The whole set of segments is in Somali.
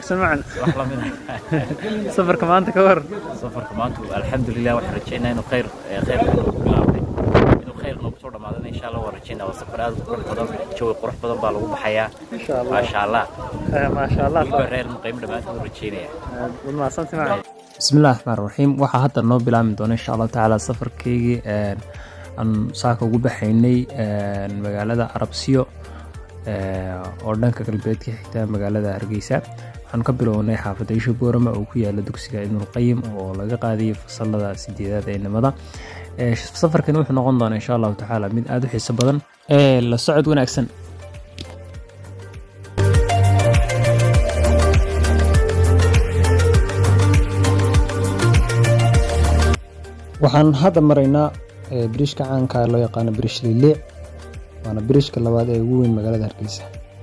wanaagsan macan wax la mid safarka maanta ka war safarka maanta alxamdulilah waxaan rajeynaa inuu khayr khayr noogu bilaabay inuu khayr noogu soo dhamaadana insha allah waan rajeynaa waa safar aad u qurux badan jawi qurux badan baa lagu baxayaa maasha allah maasha allah weliba reer muqaymo dhammaantood u rajeynaya wad mahadsanti macan bismillahi raxmaan raxiim waxaa hadda noo bilaabmi doona insha allahu tacaala safarkeygii aan saaka ugu baxaynay magaalada arabsiyo oo dhanka galbeedka xigta magaalada hargeysa waxaanu ka bilownay xaafadda isha boorama oo ku yaala dugsiga ibnulqayim oo laga qaadayay fasalada sideedaad ee nimada safarkani wuxuu noqon doonaa insha allahu tacaala mid aada u xiiso badan la socod wanaagsan waxaan hadda maraynaa biriishka caanka loo yaqaano biriish liiliic waana biriishka labaad ee ugu weyn magaalada hargeysa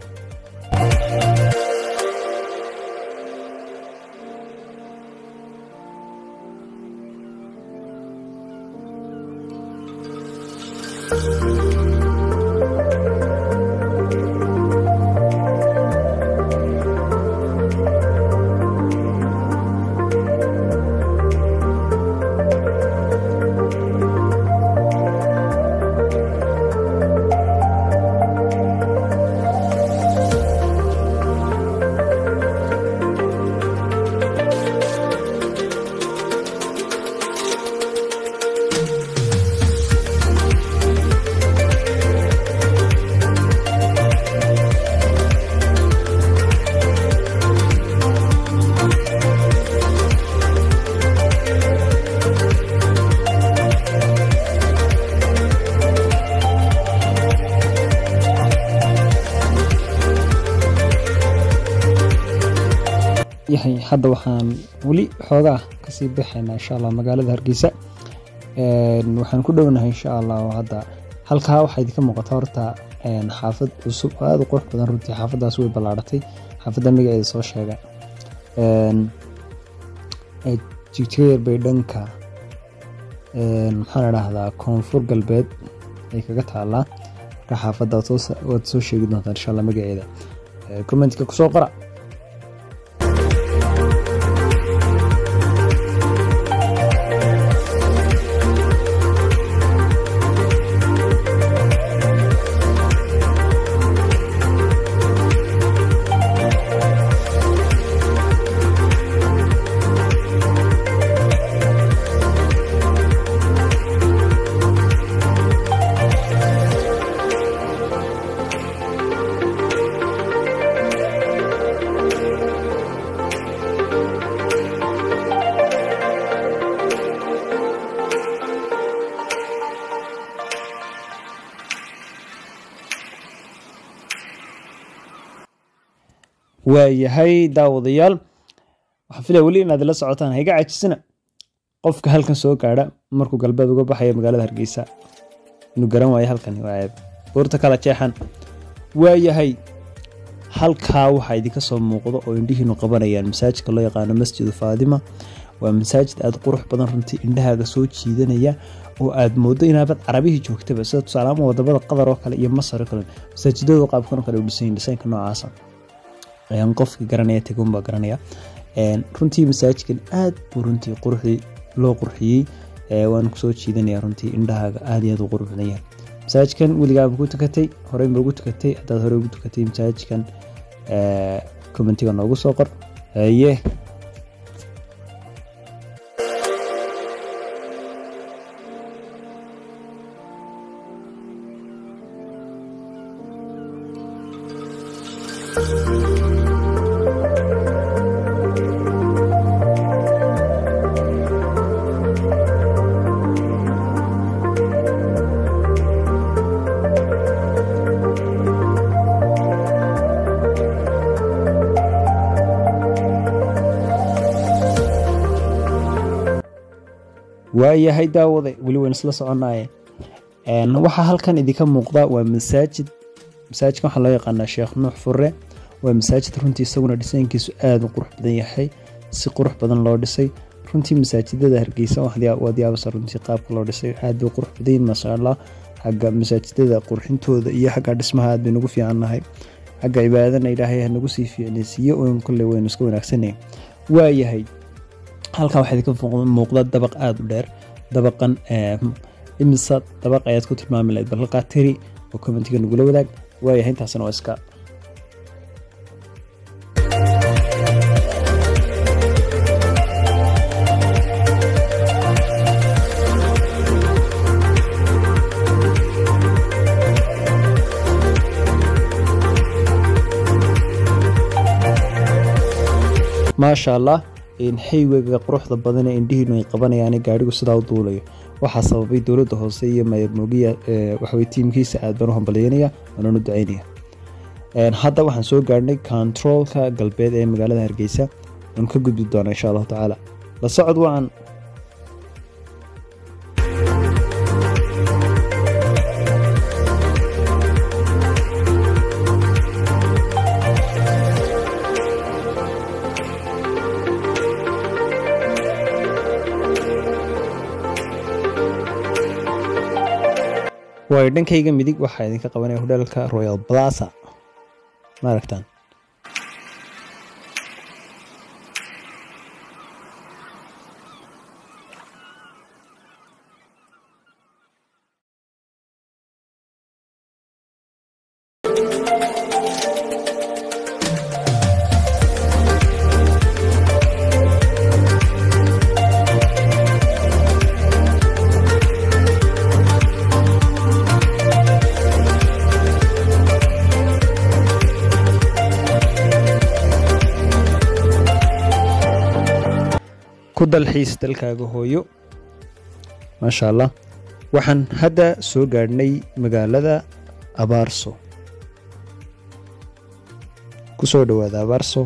yahay hadda waxaan weli xoogaa kasii baxaynaa insha allah magaalada hargeysa waxaan ku dhownahay insha allah hadda halkaa waxaa idinka muuqata horta xaafad cusub oo aada u qurux badan runtii xaafadaas way ballaaratay xaafadda magaceeda soo sheega jigjeer bay dhanka maxaan idhaahdaa koonfur galbeed ay kaga taalaa marka xaafadda waad soo sheegi doontaan insha allah magaceeda commentka kusoo qora waayahay daawadayaal waxaan filaya weli inaad ila socotaan hayga cajisina qofka halkan soo gaadha markuu galbeed uga baxayo magaalada hargeysa inuu garan waayo halkan waa buurta kala jeexan waayahay halkaa waxaa idinka soo muuqda oo indhihiinu qabanayaan masaajidka loo yaqaano masjidu faadima waa masaajid aada qurux badan runtii indhahaaga soo jiidanaya oo aad moodo inaabad carabihii joogtaba sida tusaalaama wadamada qatar oo kale iyo masar oo kale masaajidada qaabkan oo kale u dhisan dhisaynka noocaasa ayaan qofkii garanaya tegunbaa garanaya runtii masaajidkan aad buu runtii quruxdii loo qurxiyey waan kusoo jiidanaya runtii indhahaaga aad iyo aad u qurux badan yahay masaajidkan weligaaba ku tukatay horeyba ugu tukatay haddaad horey ugu tukatay masaajidkan commentiga noogu soo qor haye waayahay daawade weli wayn isla soconaaye waxaa halkan idinka muuqda waa masaajid masaajidkan waxaa loo yaqaanaa sheekh nuux fure waa masaajid runtii isaguna dhisaynkiisu aada u qurux badan yahay si qurux badan loo dhisay runtii masaajidada hargeysa waad yaabasa runtii qaabka loo dhisay aad bay qurux badan yihin maasha allah xagga masaajidada qurxintooda iyo xagga dhismaha aad bay nagu fiicannahay xagga cibaadadana ilaahay hanagu sii fiicnaysiiyo un kolley waynu iska wanaagsanay waayahay halkan waxaa idinka muuqda dabaq aada u dheer dabaqan imisa dabaq ayaad ku tilmaami lahayd bal halkaa tiri oo commentiga nagula wadaag waayahay intaasna waa iska maasha allah xaywega quruxda badan ee indhihiinu ay qabanayaan gaadhigu sidaa u duulayo waxaa sababay dowladda hoose iyo mayamogiya waxawey tiimkiisa aad baan u hambalyeynaya waananu ducaynaya hadda waxaan soo gaadhnay kontaroolka galbeed ee magaalada hargeysa waanu ka gudbi doonaa insha allahu tacaala la socod wacan waayo dhankayga midig waxaa idinka qabanaya hodheelka royal plaza ma aragtaan ku dalxiis dalkaaga hooyo maasha allah waxaan hadda soo gaadhnay magaalada abaarso ku soo dhowaada abaarso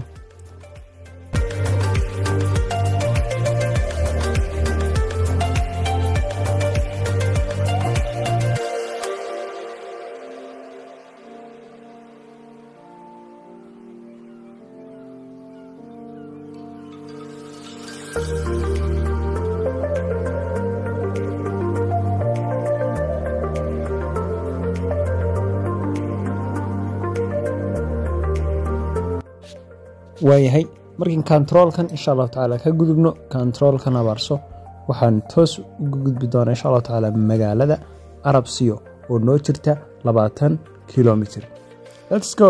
waayahay markiin kontaroolkan insha allahu tacaala ka gudubno kontaroolkan abaarso waxaan toos uga gudbi doonaa insha allahu tacaala magaalada arabsiyo oo noo jirta labaatan kilomitr lets go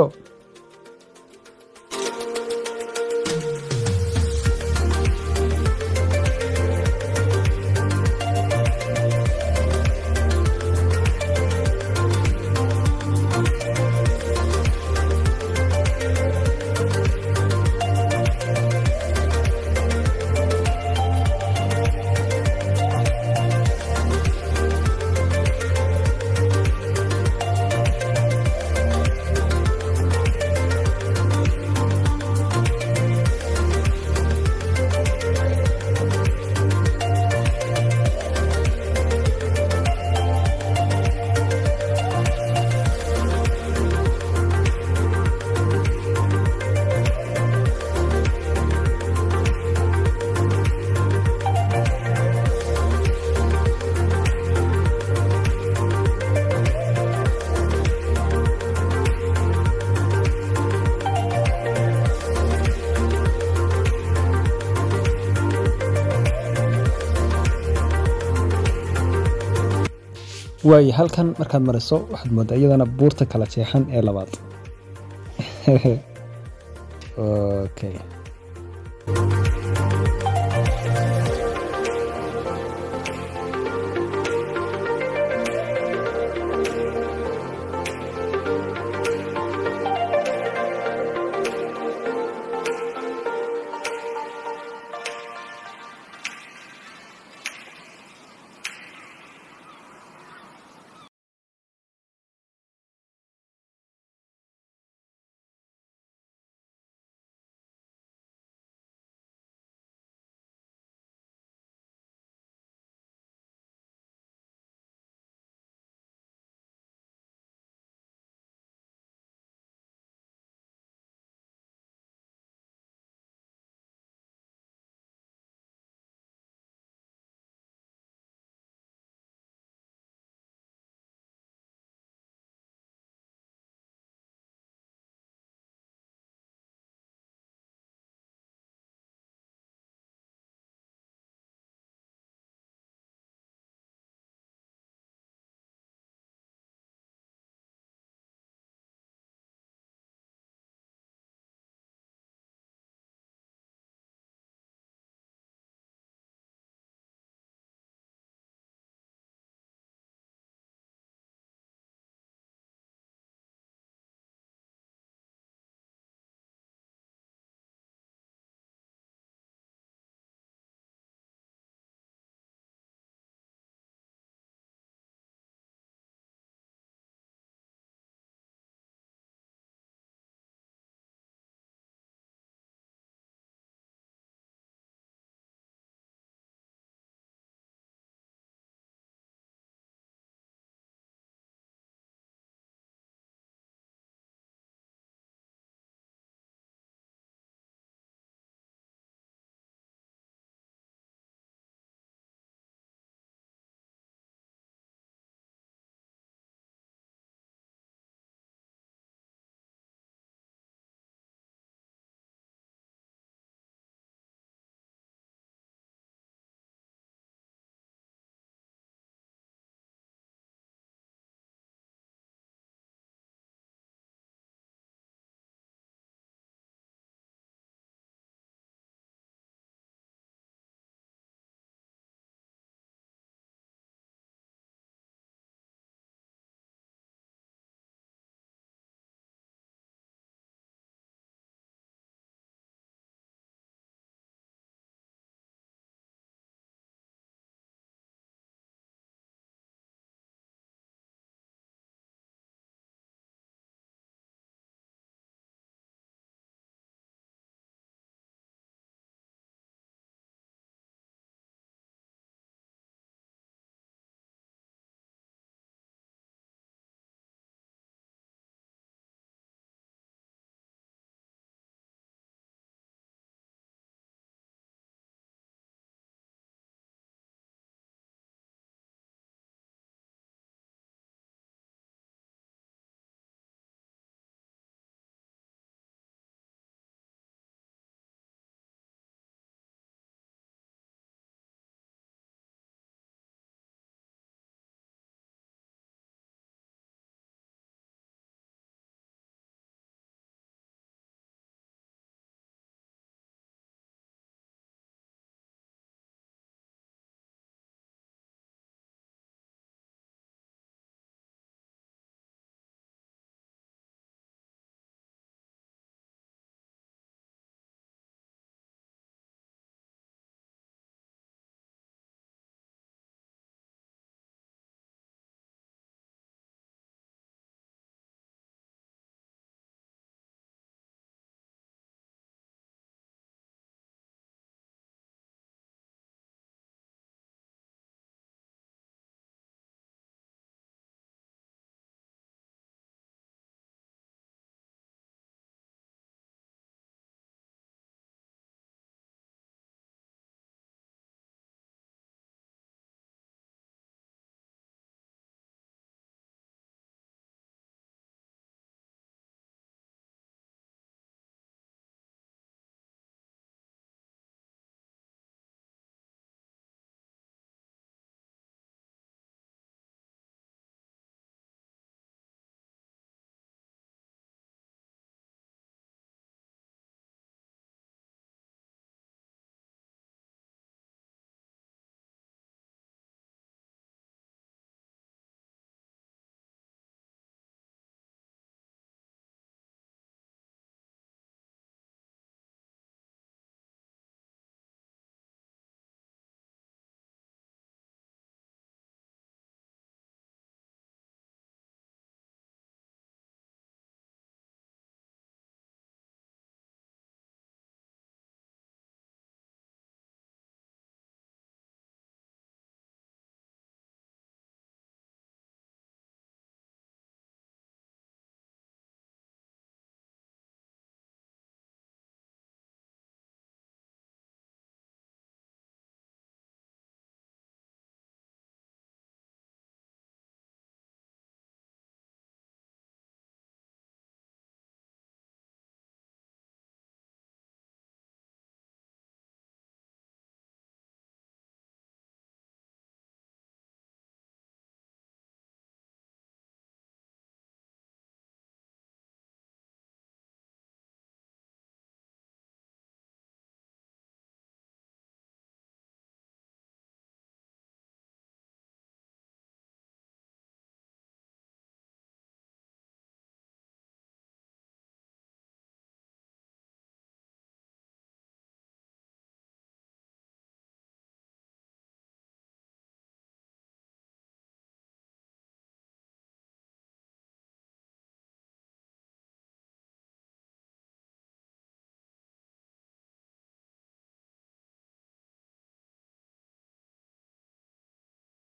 waaye halkan markaad mariso waxaad moodaa iyadana buurta kala jeexan ee labaad okay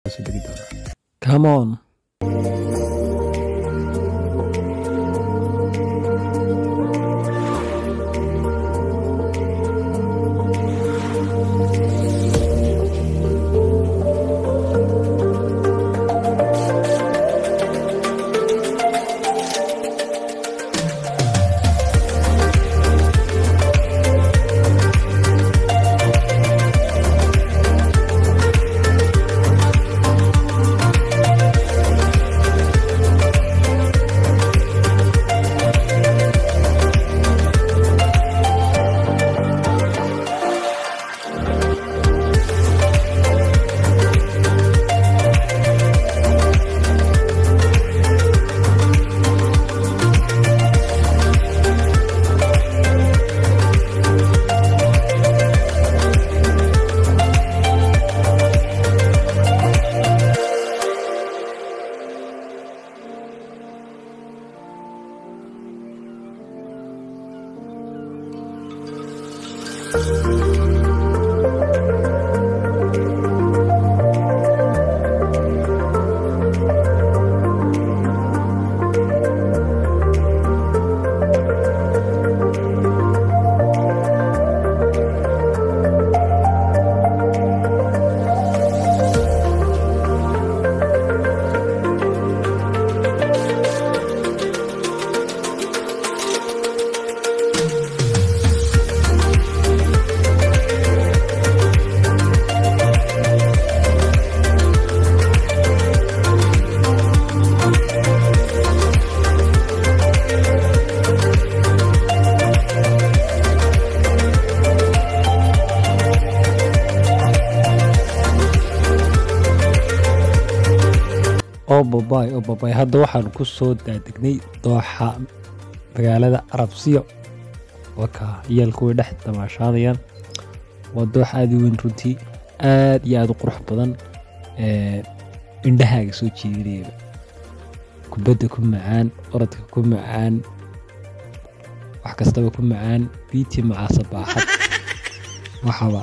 soo degi doonaa come on oo babay oo babay hadda waxaan ku soo daadegnay dooxa magaalada arabsiyo waka ciyaalku way dhex damaashaadayaan waa doox aada u weyn runtii aad iyo aada u qurux badan ee, indhahaaga soo jiidanayaba kubadda ku macaan orodka ku macaan wax kastaba ku macaan biiti macaasa baaxad waxaba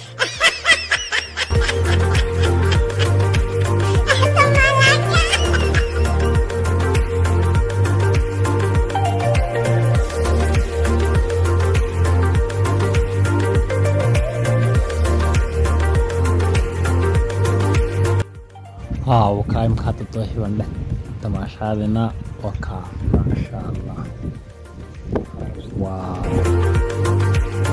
haa wakaa imka hadda dooxi baan dhex damaashaadina wakaa maasha allah waa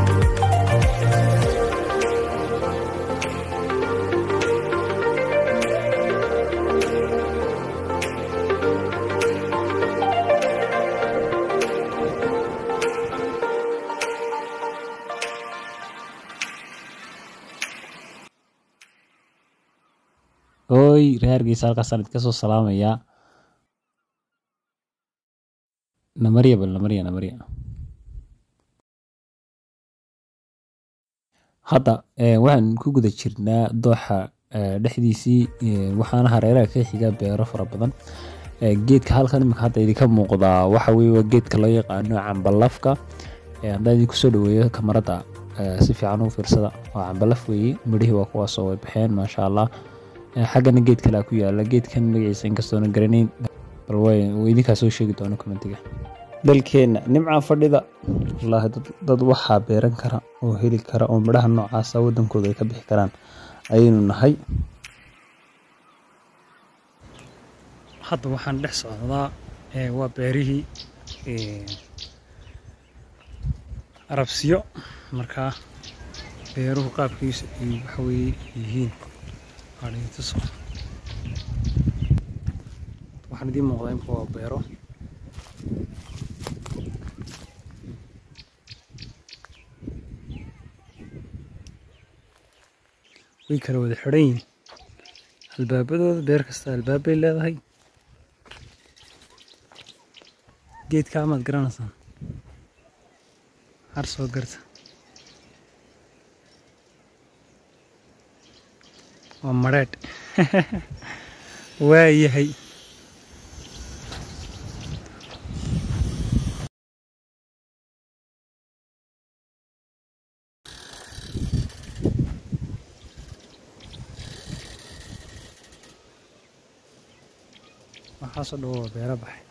hooy reer hargeysa halkaasaan idinka soo salaamayaa namarya bal namarya namarya hadda eh, waxaan ku guda jirnaa dooxa eh, dhexdiisii eh, waxaana hareeraha ka xiga beero fara badan Eh, geedka halkan imika hadda idinka muuqdaa waxa weye waa geedka loo yaqaano cambalafka Eh, haddaan idinku soo dhaweeyo kamarada eh, si fiican u fiirsada waa cambalaf weeye midhihii waa kuwaasoo way baxeen maasha allah Eh, xaggana geed kalea ku yaala geedkan magaciisa inkastoona garanayn bal way uu idinkaa soo sheegi doono commentiga dalkeenna nimca fadhida wallaahi dad- dad waxaa beeran kara oo heli kara oo midhaha noocaasa wadankooda ay ka bixi karaan ayaynu nahay hadda waxaan dhex socdaa ee, waa beerihii ee, arabsiyo markaa beeruhu qaabkiisa ay waxa weye yihiin waa idin tuso waxaan idiin muuqdaa imka waa beero way kala wada xidhan yihiin albaabadooda beer kasta albaab bay leedahay geedka amaad garanaysaan har soo garta waa madheedh waa yahay waxaasoo dhan waa beero baxay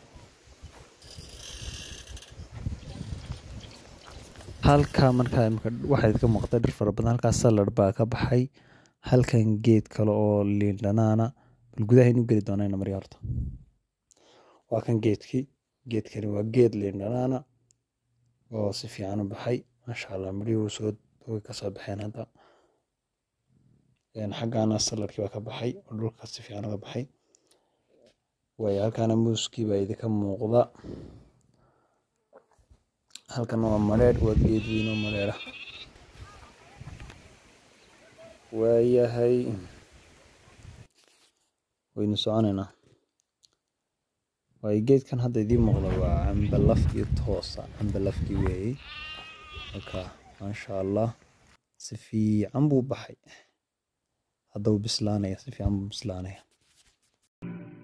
halkaa markaa imika waxaa idinka muuqda dhir fara badan halkaas salad baa ka baxay halkan geed kale oo liin dhanaana bal gudaha inu geli doonayna marya horta waa kan geedkii geedkani waa geed liin dhanaana oo si fiican u baxay maasha allah midhihii soo way kasoo baxeen hadda xaggaana saladkii baa ka baxay oo dhulka si fiican uga baxay waayo halkaana muuskii baa idinka muuqda halkan waa madheedh waa geed weyn oo madheedha waayahay waynu soconaynaa waayo geedkan hadda idiin muuqda waa cambalafkii toosa cambalafkii weeyey marka maasha allah si fiican buu baxay hadda wuu bislaanaya si fiican buu bislaanaya